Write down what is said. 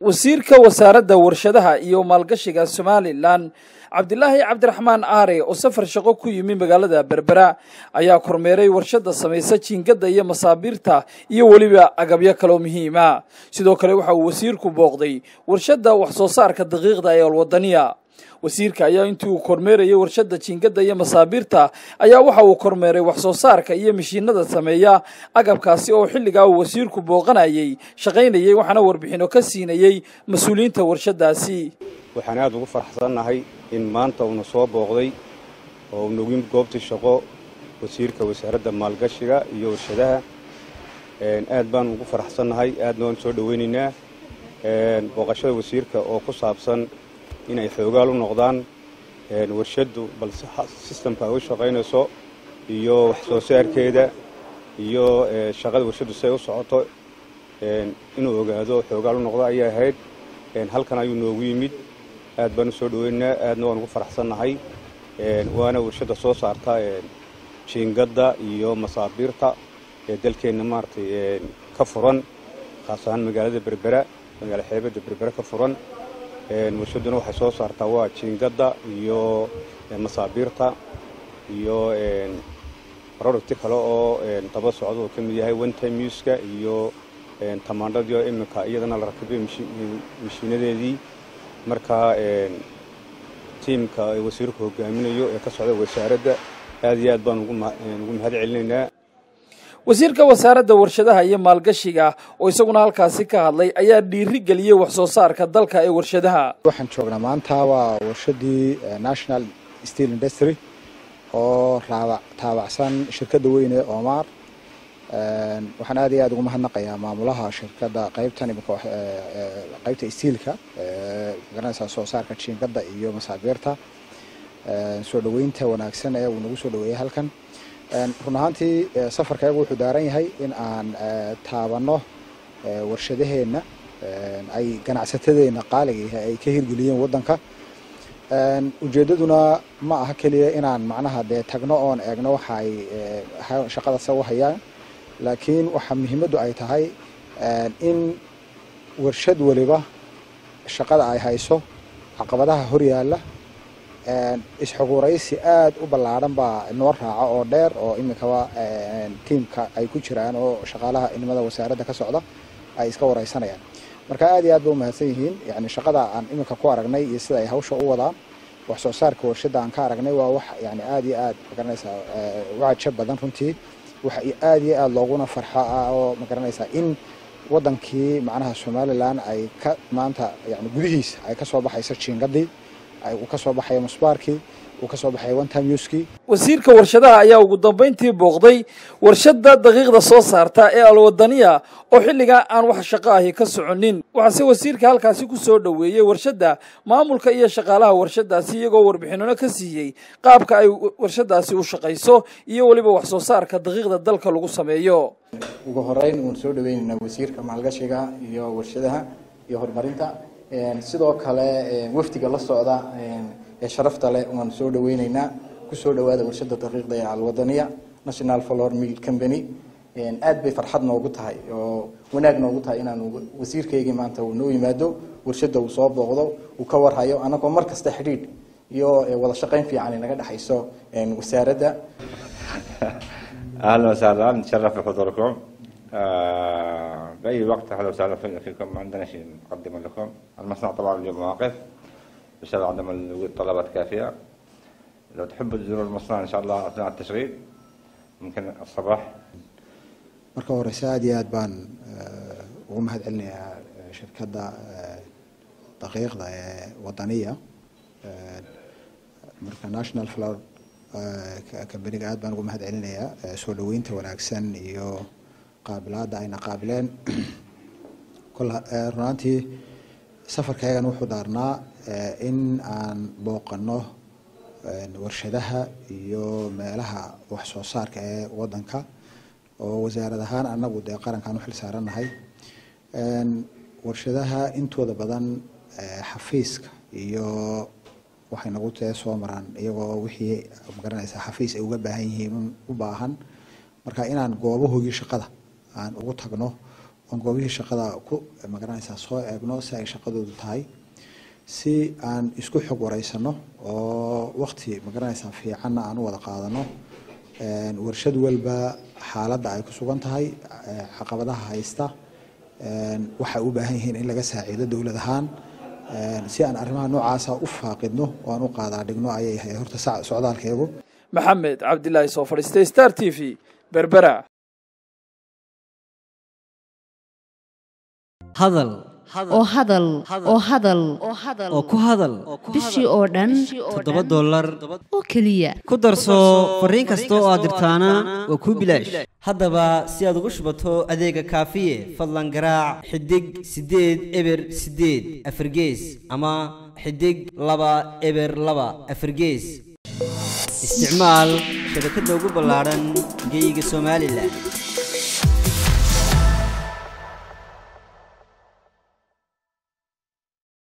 wasiirka wasaaradda warshadaha iyo maalgashiga somalilan cabdilaahi cabdiraxmaan aare oo safar shaqo ku yimi magaalada berbera ayaa kormeeray warshadda samaysa jiingadda iyo masaabiirta iyo weliba agabyo kaloo muhiima sidoo kale waxa uu wasiirku booqday warshadda wax soo saarka daqiiqda ee alwadaniya wasiirka ayaa intii uu kormeerayay warshadda jiingadda iyo masaabiirta ayaa waxa uu kormeeray wax soo saarka iyo mashiinada sameeya agabkaasi oo xilligaa uu wasiirku booqanayay shaqaynayay waxaana warbixino ka siinayey mas-uuliyiinta warshaddaasi waxaan aada ugu faraxsannahay in maanta uuna soo booqday oo unagu yimid goobtii shaqo wasiirka wasaaradda maalgashiga iyo warshadaha aad baan ugu faraxsannahay aadna waan soo dhoweynaynaa booqashada wasiirka oo ku saabsan inay xoogaal u noqdaan warshaddu balse sistamka ay u shaqaynayso iyo wax soo saarkeeda iyo shaqada warshaddu siay u socoto inuu ogaado xoogaal u noqdo ayay ahayd halkan ayuu noogu yimid aad baan u soo dhoweynaynaa aadna waan ugu faraxsannahay waana warshadda soo saarta jiingadda iyo masaabiirta ee dalkeenna maaragtay ka furan khaas ahaan magaalada berbera magaala xeebadda berbera ka furan warshadduna waxay soo saartaa waa jiingadda iyo masaabiirta iyo producti kale oo daba socda oo ka mid yahay one time uska iyo tamaandhadii oo iminka iyadana la rakibay mashiinadeedii marka tiimka wasiirku hogaaminayo ee ka socda wasaaradda aad iyo aad baan ugu mahad celinaynaa wasiirka wasaaradda warshadaha iyo maalgashiga oo isaguna halkaasi ka hadlay ayaa dhiiri geliyey wax soo saarka dalka ee warshadaha waxaan joognaa maanta waa warshadii national steel industry oo taabacsan shirkadda weyn ee omar waxaan aad iyo aad ugu mahadnaqayaa maamulaha shirkadda qaybtan imika qaybta stiilka magaranaysaa soo saarka jiingadda iyo masaabiirta soo dhoweynta wanaagsan ee uu nagu soo dhoweeyay halkan run ahaantii safarkaygu wuxuu daaran yahay in aan taabanno warshadaheenna ay ganacsatadeenna qaaliga ay ka hirgeliyeen waddanka ujeeddaduna ma aha keliya inaan macnaha dee tagno oon eegno waxa ay shaqada sa u hayaan laakiin waxaa muhiimaddu ay tahay in warshad waliba shaqada ay hayso caqabadaha horyaalla isxuguuraysi aada u ballaadhan baa noo raaca oo dheer oo iminkaba tiimka ay ku jiraan oo shaqaalaha inimada wasaaradda ka socda ay iska wareysanayaan marka aad iyo aad ba u mahadsan yihiin yani shaqada aan iminka ku aragnay iyo sida ay hawsha u wadaan wax soo saarka warshadda aan ka aragnay waa wax yani aada iyo aad magaranaysaa wacaja badan runtii wax aada iyo aada looguna farxo ah oo magaranaysaa in wadankii macnaha somalilan ay ka maanta yani gudihiisa ay kasoo baxayso jiingadii uu ka soo baxayo musbaarkii uu ka soo baxayo one time uskii wasiirka warshadaha ayaa ugu dambayntii booqday warshadda daqiiqda soo saarta ee alwadaniya oo xilligaa aan wax shaqo ahi ka soconin waxaase wasiirka halkaasi ku soo dhoweeyey warshadda maamulka iyo shaqaalaha warshaddaasi iyagoo warbixinano ka siiyey qaabka ay warshaddaasi u shaqayso iyo weliba wax soo saarka daqiiqda dalka lagu sameeyo ugu horeyn uun soo dhaweynaynaa wasiirka maalgashiga iyo warshadaha iyo horumarinta sidoo kale wafdiga la socda ee sharafta leh waan soo dhaweyneynaa kusoo dhawaada warshada daqiiqda ee alwadaniya national flor mill company aad bay farxad noogu tahay oo wanaag noogu tahay inaanu wasiirkaygii maanta uu noo yimaado warshada uu soo booqdo uu ka warhayo anagoo mar kasta xidhiidh iyo wada shaqayn fiican naga dhexayso wasaaradda اهلا وسهلا نتشرف بحضوركم آه، باي وقت اهلا وسهلا فينا فيكم ما عندنا شيء نقدمه لكم المصنع طبعا اليوم واقف بسبب عدم وجود طلبات كافيه لو تحبوا تزوروا المصنع ان شاء الله اثناء التشغيل ممكن الصباح marka horeyse aada iyo aad baan ugu mahad celinayaa shirkadda daqiiqda ee wadaniya marka national flower kambaniga aad baan ugu mahad celinayaa soo dhaweynta wanaagsan iyo qaabilaadda ayna qaabileen runaantii safarkayagan wuxuu daarnaa in aan booqano warshadaha iyo meelaha wax soo saarka ee wadanka oo wasaarad ahaan anagu dee qarankaan uxil saarannahay warshadaha intooda badan xafiiska iyo waxay nagu tee soo maraan iyagoo wixii magaranaysa xafiis ay uga baahan yihiin u baahan marka inaan goobahoogii shaqada aan ugu tagno oon goobihii shaqada ku magaranaysaa soo eegno si ay shaqadoodu tahay si aan isku xog wareysano oo waqti magaranaysaa fiicanna aan u wada qaadano warshad walba xaaladda ay ku sugan tahay caqabadaha haysta waxay u baahan yihiin in laga saaciido dowlad ahaan si aan arrimaha noocaasa u faaqidno oo aan u qaadaa dhigno ayay ahay horta socdaalkeegu maxamed cabdilaahi soo fadhiistay star t v berbera hadal oo hadal oo hadal oo ku hadal bishii oo dhan toddoba dollar oo keliya ku darso fariin kasta oo aad dirtaana waa kuu bilaash haddaba si aad ugu shubato adeega kaafiye fadlan garaac xidig siddeed eber siddeed afargees ama xidig laba eber laba afargees isticmaal shabakadda ugu ballaadhan geyga somalilan